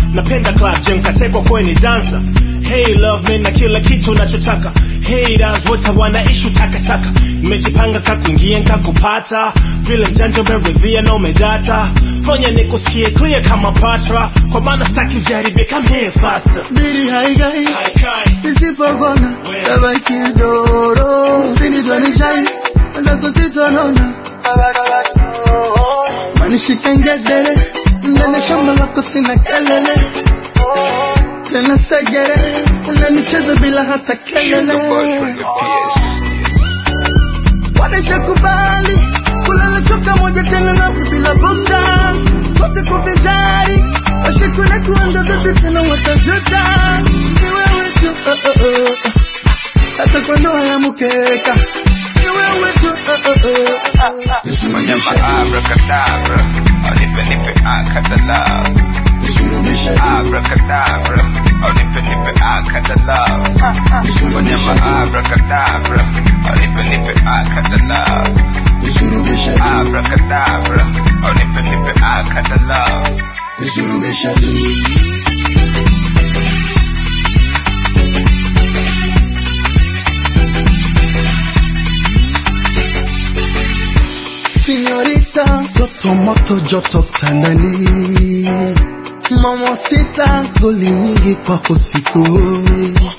napenda club jam katekwa kweni dansa hey love me na kila kitu nachotaka haters wote wanaishi takataka nimejipanga kakuingia nkakupata vile mjanja umeridhia na umedata fanya nikusikie clear kama patra kwa maana staki ujaribie come here faster Biri haigai Haikai. Nisipogona We. tabaki doro Usinitwanishai Weza kusitonona Manishike ngedere Ndene shamba lako sina kelele Tena segere Unanicheza bila hata kelele Wanesha kubali Kulala choka moja tena nami bila bukta Wote kuvinjari Washikune kuanga zote tena watajuta Ni wewe tu oh, oh, oh. Hata kwa ndoa ya mkeka Ni wewe tu oh, oh, oh. Wanyama abracadabra, nipe nipe akadala. Abracadabra, nipe nipe akadala. Wanyama abracadabra, nipe nipe akadala. Abracadabra, nipe nipe akadala. Señorita, toto moto joto tandani Mama sita goli nyingi kwako siku